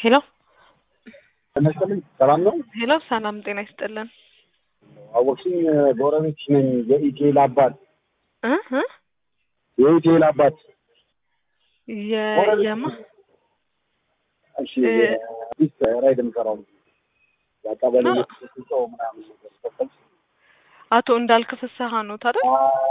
ሄሎ ጤና ይስጥልኝ። ሰላም ነው? ሄሎ፣ ሰላም ጤና ይስጥልን። አወቅሽኝ? ጎረቤትሽ ነኝ። የኢቴል አባት እ እ የኢቴል አባት የ- የማ እሺ፣ አዲስ ራይድ የምሰራው የቀበሌ አ- ሰው ምናምን ነገር ተፈል አቶ እንዳልክ ፍስሀ ነው ታዲያ?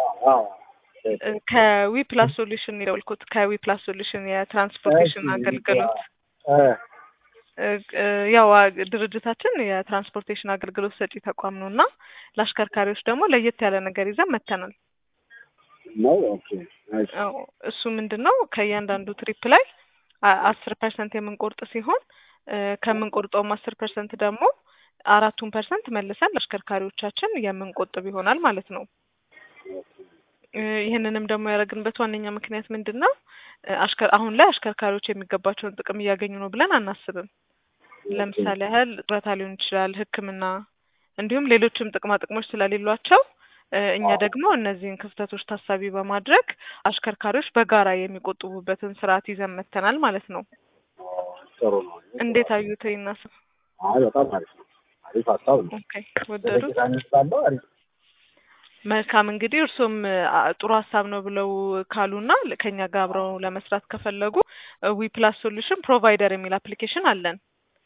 ከዊ ፕላስ ሶሉሽን የደወልኩት ከዊ ፕላስ ሶሉሽን የትራንስፖርቴሽን አገልግሎት እ፣ እ፣ ያው አ- ድርጅታችን የትራንስፖርቴሽን አገልግሎት ሰጪ ተቋም ነው እና ለአሽከርካሪዎች ደግሞ ለየት ያለ ነገር ይዘን መተናል። ነው። ኦኬ ናይስ። አዎ፣ እሱ ምንድን ነው ከእያንዳንዱ ትሪፕ ላይ አስር ፐርሰንት የምንቆርጥ ሲሆን እ፣ ከምንቆርጠውም አስር ፐርሰንት ደግሞ አራቱን ፐርሰንት መልሰን ለአሽከርካሪዎቻችን የምንቆጥብ ይሆናል ማለት ነው። እ፣ ይህንንም ደግሞ ያደረግንበት ዋነኛ ምክንያት ምንድን ነው? እ፣ አሽከር አሁን ላይ አሽከርካሪዎች የሚገባቸውን ጥቅም እያገኙ ነው ብለን አናስብም። ለምሳሌ ያህል ጡረታ ሊሆን ይችላል፣ ሕክምና እንዲሁም ሌሎችም ጥቅማ ጥቅሞች ስለሌሏቸው እ፣ እኛ ደግሞ እነዚህን ክፍተቶች ታሳቢ በማድረግ አሽከርካሪዎች በጋራ የሚቆጥቡበትን ስርዓት ይዘን መተናል ማለት ነው። ጥሩ ነው። እንዴት አዩት? ይናስ አይ በጣም አሪፍ ነው። አሪፍ ሀሳብ ነው። ኦኬ ወደዱት? ደቂቃ እንስጣለሁ። አሪፍ መልካም እንግዲህ እርሶም አ፣ ጥሩ ሀሳብ ነው ብለው ካሉና ል- ከኛ ጋር አብረው ለመስራት ከፈለጉ ዊ ፕላስ ሶሉሽን ፕሮቫይደር የሚል አፕሊኬሽን አለን።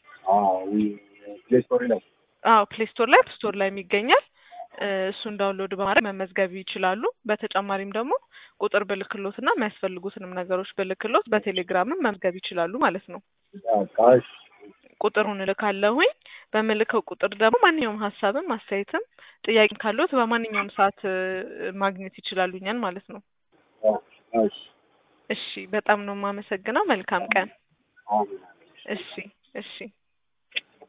ፕሌይ ስቶሪ ላይ አዎ ፕሌይ ስቶር ላይ ስቶር ላይ ይገኛል። እ፣ እሱን ዳውንሎድ በማድረግ መመዝገብ ይችላሉ። በተጨማሪም ደግሞ ቁጥር ብልክሎትና የሚያስፈልጉትንም ነገሮች ብልክሎት በቴሌግራምም መመዝገብ ይችላሉ ማለት ነው። በቃ እሺ። ቁጥሩን እልካለሁኝ። በምልከው ቁጥር ደግሞ ማንኛውም ሀሳብም አስተያየትም ጥያቄ ካሉት በማንኛውም ሰዓት እ፣ ማግኘት ይችላሉ እኛን ማለት ነው። እሺ። እሺ በጣም ነው የማመሰግነው። መልካም ቀን። አሜን። እሺ እሺ